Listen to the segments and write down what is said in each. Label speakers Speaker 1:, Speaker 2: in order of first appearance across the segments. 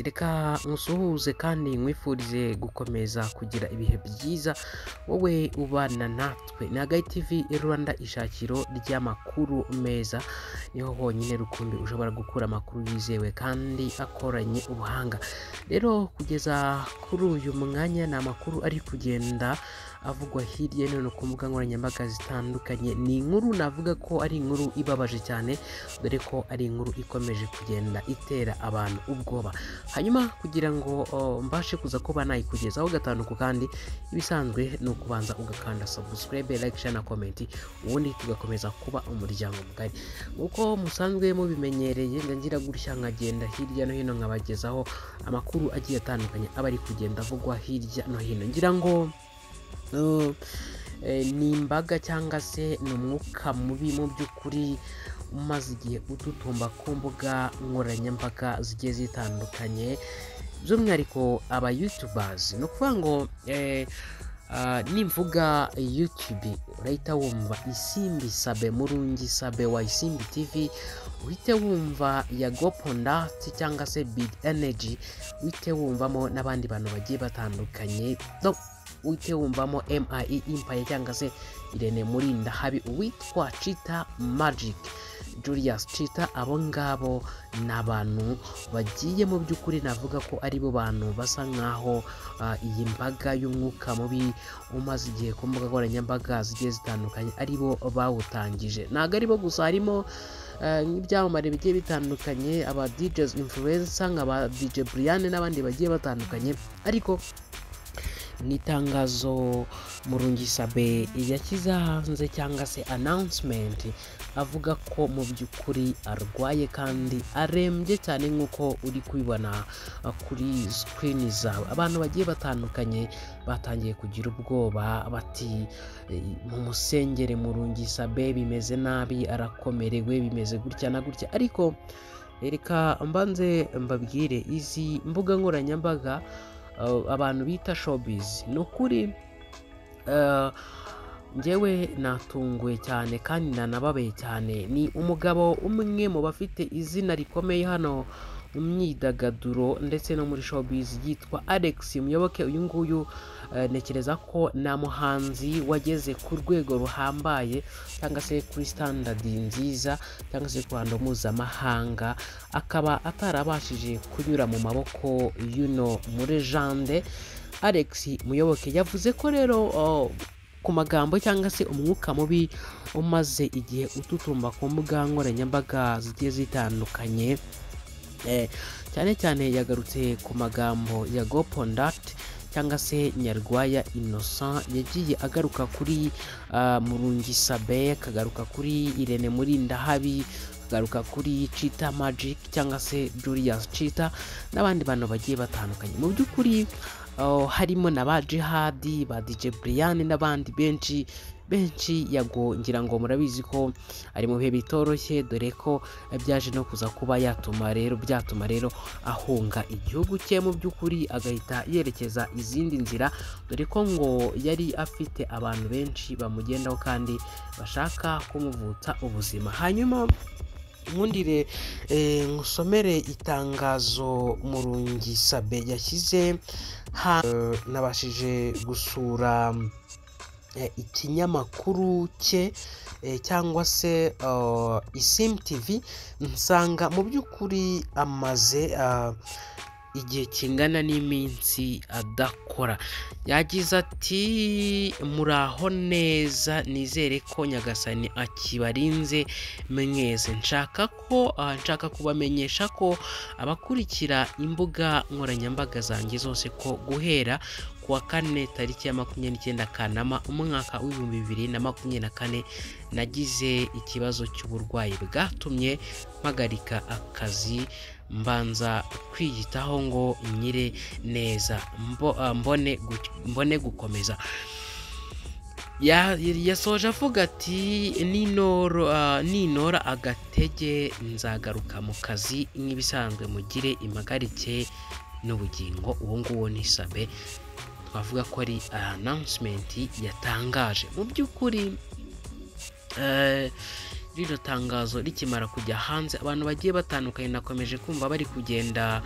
Speaker 1: reka nsuhuze kandi nkwifurize gukomeza kugira ibihe byiza wowe ubana natwe ni Hagayi TV Rwanda ishakiro ry'amakuru meza niho honyine rukumbi ushobora gukura amakuru yizewe kandi akoranye ubuhanga rero kugeza kuri uyu mwanya ni amakuru ari kugenda avugwa hirya no hino ku mbuga nkoranyambaga zitandukanye ni inkuru navuga ko ari inkuru ibabaje cyane dore ko ari inkuru ikomeje kugenda itera abantu ubwoba hanyuma kugira ngo o, mbashe kuza kuba nayikugezaho gatanu ku kandi ibisanzwe ni ukubanza ugakanda subscribe like share na comment ubundi tugakomeza kuba umuryango mugari nk'uko musanzwe mubimenyereye njya ngira gutya nkagenda hirya no hino nkabagezaho amakuru agiye atandukanye aba ari kugenda avugwa hirya no hino ngira ngo Uh, eh, ni imbaga cyangwa se ni umwuka mubi mu by'ukuri umaze igihe ututumba ku mbuga nkoranyambaga zigiye zitandukanye by'umwihariko aba youtubers ni ukuvuga ngo eh, ah, nimvuga youtube urahita wumva isimbi sabe murungi sabe wa isimbi tv uhite wumva ya gopondati cyangwa se big energy uhite wumvamo n'abandi bantu bagiye batandukanye No, uhite wumvamo MIE Empire cyangwa se Irene Murinda habi uwitwa Chita Magic Julius Chita abo ngabo ni abantu bagiye mu by'ukuri navuga ko ari bo bantu basa nk'aho ah, iyi mbaga y'umwuka mubi umaze igihe ku mbuga nkoranyambaga zigiye zitandukanye ari bo bawutangije ntabwo ari bo gusa harimo eh, nk'ibyamamare bigiye bitandukanye aba DJs influencer nk'aba DJ Brian n'abandi bagiye batandukanye ariko ni itangazo murungi sabe yashyize hanze cyangwa se announcement avuga ko mu by'ukuri arwaye kandi arembye cyane nk'uko uri kubibona uh, kuri screen zawe abantu bagiye batandukanye batangiye kugira ubwoba bati "Eh, mumusengere murungi sabe bimeze nabi arakomerewe bimeze gutya na gutya ariko reka mbanze mbabwire izi mbuga nkoranyambaga uh, abantu bita showbiz ni ukuri uh, njyewe natunguwe cyane kandi nanababaye cyane ni umugabo umwe mu bafite izina rikomeye hano mu myidagaduro ndetse no muri showbiz yitwa Alex Muyoboke uyu nguyu eh, ntekereza ko nta muhanzi wageze ku rwego ruhambaye cyangwa se kuri standard nziza cyangwa se ku ruhando mpuzamahanga akaba atarabashije kunyura mu maboko y'uno murejande Alex Muyoboke yavuze ko rero oh, ku magambo cyangwa se umwuka mubi umaze igihe ututumba ku mbuga nkoranyambaga zigiye zitandukanye Eh, cyane cyane yagarutse ku magambo ya gopondati cyangwa se nyarwaya innocent yagiye agaruka kuri ah, murungi sabe akagaruka kuri irene murinda habi akagaruka kuri chita magic cyangwa se julius chita n'abandi bantu bagiye batandukanye mu by'ukuri oh, harimo na ba jihadi ba dj brian n'abandi benshi benshi yago ngira ngo murabizi ko ari mu bihe bitoroshye dore ko byaje no kuza kuba yatuma rero byatuma rero ahunga igihugu cye mu by'ukuri agahita yerekeza izindi nzira dore ko ngo yari afite abantu benshi bamugendaho kandi bashaka kumuvutsa ubuzima hanyuma nkundire eh, ngusomere itangazo murungi sabe yashyize ha- eh, nabashije gusura eh, ikinyamakuru cye eh, cyangwa se uh, isim tv nsanga mu by'ukuri amaze ah, igihe kingana n'iminsi adakora yagize ati muraho neza nizere ko nyagasani akibarinze mwese nshaka ko ah, nshaka kubamenyesha ko abakurikira imbuga nkoranyambaga zanjye zose ko guhera ku wa kane tariki ya makumyabiri n'icyenda kanama umwaka w'ibihumbi bibiri na makumyabiri na kane nagize ikibazo cy'uburwayi bwatumye mpagarika akazi mbanza kwiyitaho ngo nyire neza mbo- ah, mbone gu- mbone gukomeza Ya- yasoje avuga ati ninoro ah, ninora agatege nzagaruka mu kazi nk'ibisanzwe mugire impagarike n'ubugingo uwo nguwo ni sabe twavuga ko ari announcement yatangaje mu by'ukuri eh, rino tangazo rikimara kujya hanze abantu bagiye batandukanye nakomeje kumva bari kugenda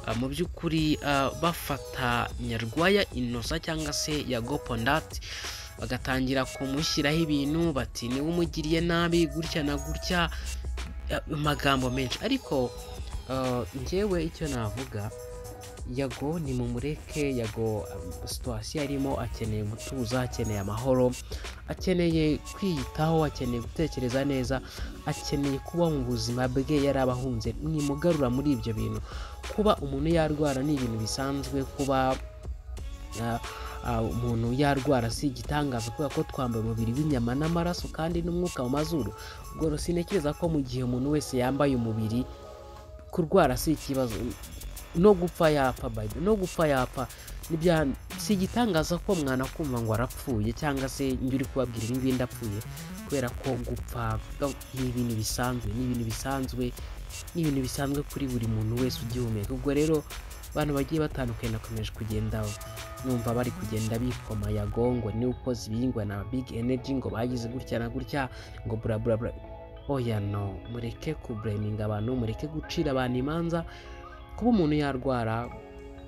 Speaker 1: ah, mu by'ukuri ah, bafata nyarwaya inosa cyangwa se yagopo ndati bagatangira kumushyiraho ibintu bati niwe umugiriye nabi gutya na gutya ah, amagambo menshi ariko ah, njyewe icyo navuga yago ni mumureke yago um, situwasiyo arimo akeneye umutuzo akeneye amahoro akeneye kwiyitaho akeneye gutekereza neza akeneye kuba mu buzima bwe yari abahunze mwimugarura muri ibyo bintu kuba umuntu yarwara ni ibintu bisanzwe kuba uh, uh, umuntu yarwara si igitangaza kubera ko twambaye umubiri w'inyama n'amaraso kandi n'umwuka mu mazuru ubwo rero sintekereza ko mu gihe umuntu wese yambaye umubiri kurwara si ikibazo no gupfa yapfa bayibu no gupfa yapfa Nibya- si igitangaza ko mwana kumva ngo arapfuye cyangwa se njye uri kubabwira ibi ngibi ndapfuye kubera ko gupfa ga- ni ibintu bisanzwe ni ibintu bisanzwe ni ibintu bisanzwe kuri buri muntu wese ugihumeka ubwo rero abantu bagiye batandukanye nakomeje kugenda numva bari kugenda bikoma yagongo ni uko zibingwa na big energy ngo bagize gutya na gutya ngo bla bla bla oya no mureke kubleminga abantu mureke gucira abantu imanza kuba umuntu yarwara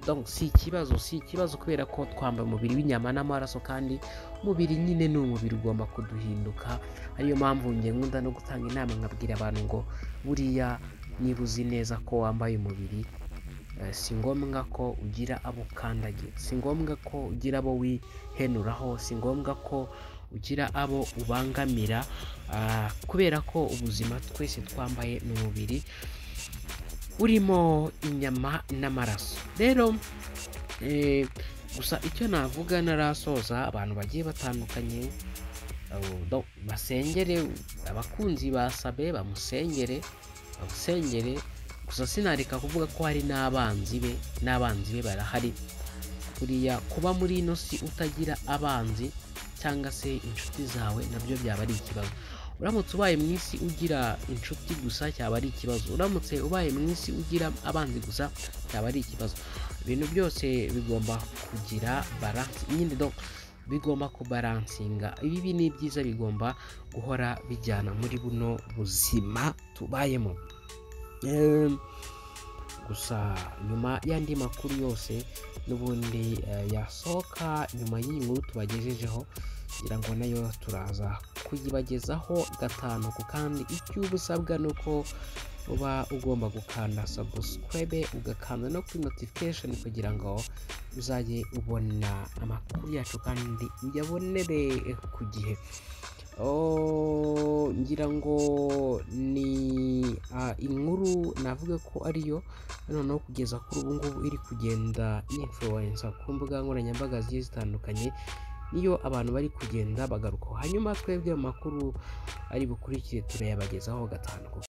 Speaker 1: donc si ikibazo si ikibazo kubera ko twambaye umubiri w'inyama n'amaraso kandi umubiri nyine ni umubiri ugomba kuduhinduka ariyo mpamvu njye nkunda no gutanga inama nkabwira abantu ngo buriya niba uzi neza ko wambaye umubiri eh, si ngombwa ko ugira abo ukandagira si ngombwa ko ugira abo wihenuraho si ngombwa ko ugira abo ubangamira ah, kubera ko ubuzima twese twambaye ni umubiri urimo inyama n'amaraso rero eh, gusa icyo navuga narasoza abantu bagiye batandukanye abo- do- basengere abakunzi basabe bamusengere bamusengere gusa sinareka kuvuga ko hari n'abanzi be n'abanzi be barahari buriya kuba muri ino si utagira abanzi cyangwa se inshuti zawe nabyo byaba ari ikibazo uramutse ubaye mu isi ugira inshuti gusa cyaba ari ikibazo uramutse ubaye mu isi ugira abanzi gusa cyaba ari ikibazo ibintu byose bigomba kugira baransi nyine do bigomba kubaransinga ibibi n'ibyiza bigomba guhora bijyana muri buno buzima tubayemo Em, gusa nyuma y'andi makuru yose n'ubundi eh, yasohoka nyuma y'iyi nkuru tubagejejeho kugira ngo nayo turaza kuyibagezaho gatanu ku kandi icyo uba usabwa ni uko uba ugomba gukanda subscribe ugakanda no kuri notification kugira ngo uzajye ubona amakuru yacu kandi uyabonere ku gihe Oh, ngira ngo ni ah, inkuru navuga ko ariyo noneho kugeza kuri ubu ngubu iri kugenda influencer ku mbuga nkoranyambaga zigiye zitandukanye niyo abantu bari kugenda bagarukaho hanyuma twebwe mu makuru ari bukurikire turayabagezaho gatanu ku